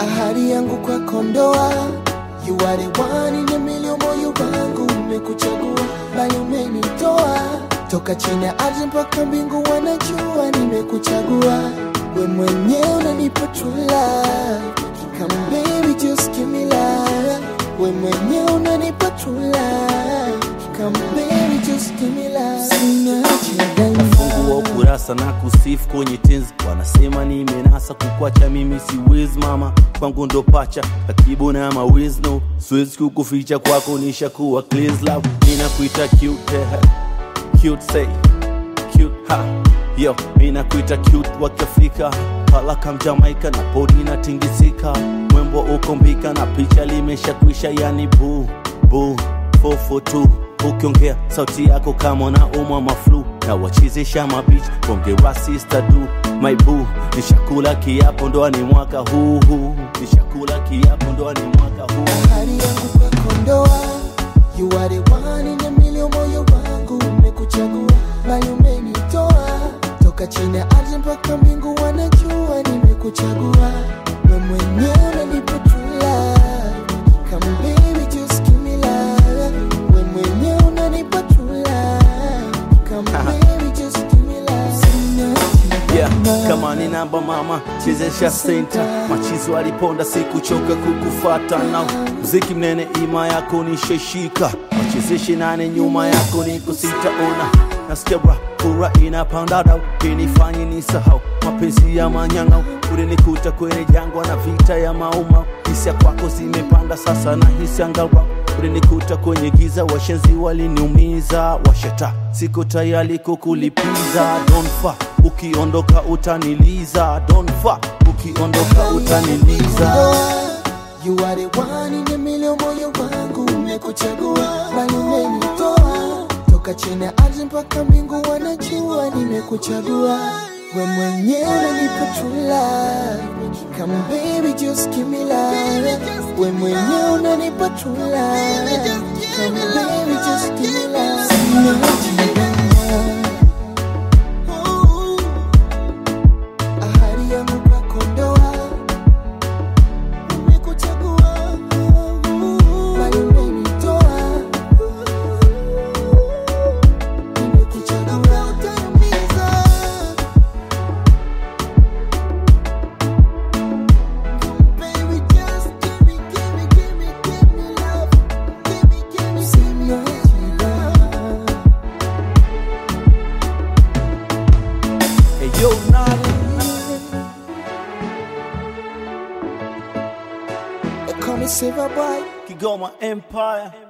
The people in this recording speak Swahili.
ahadi yangu kwako ndoa You are the one in a million, moyo wangu umekuchagua, bali umenitoa toka chini ya ardhi mpaka mbingu, wanajua nimekuchagua. We mwenyewe unanipa true love, come baby just give me love. We mwenyewe unanipa true love, come baby just give me love. Sina changanya fungua ukurasa na kusifu kwenye tenzi wanasema nimenasa kukwacha mimi siwezi mama kwangu ndo pacha akibu na mawiz no siwezi kukuficha kwako nishakuwa cleans love ninakuita cute eh, cute say cute ha yo ninakuita cute wa kiafrika halaka mjamaika na podi inatingisika mwembo uko mbika na picha limeshakwisha yani boo boo 442 ukiongea sauti yako kama na umwa maflu na wachezesha mabich ongera sister du my boo nishakula kiapo ndoani mwaka huu huu nishakula kiapo ndoani mwaka huu ahadi yangu kwako ndoa You are the one in a million, moyo wangu umekuchagua, bali umenitoa toka chini ya ardhi mpaka mbingu, wanajua nimekuchagua. We mwenyewe unanipa true love, come baby just give me love. We mwenyewe unanipa true love, come baby just give me love. Sina yeah, changanya. kama ni namba mama chezesha senta machizo aliponda sikuchoka kukufata na mziki mnene ima yako nisheshika wachezeshe nane nyuma yako niko sitaona nasikia bra fura inapanda dau inifanye nisahau mapenzi ya manyang'au ulinikuta kwenye jangwa na vita ya mauma hisia kwako zimepanda sasa na hisi angalau ulinikuta kwenye giza washenzi waliniumiza washeta siko tayari kukulipiza don't fa ukiondoka utaniliza don't fa ukiondoka utaniliza You are the one in a million, moyo wangu umekuchagua, bali umenitoa toka chini ya ardhi mpaka mbingu, wanajua nimekuchagua. We mwenyewe unanipa true love, come baby just give me love. We mwenyewe unanipa true love, come baby just give me love. Sina changanya. Ahadi yangu kwako ndoa Nimekuchagua, bali umenitoa. Nimekuchagua, utaniumiza. Baby, just give me, give me, give me, give me love. Give me, give me, give me love. hey, yo, Nadi. They call me Silver Boy. Kigoma Empire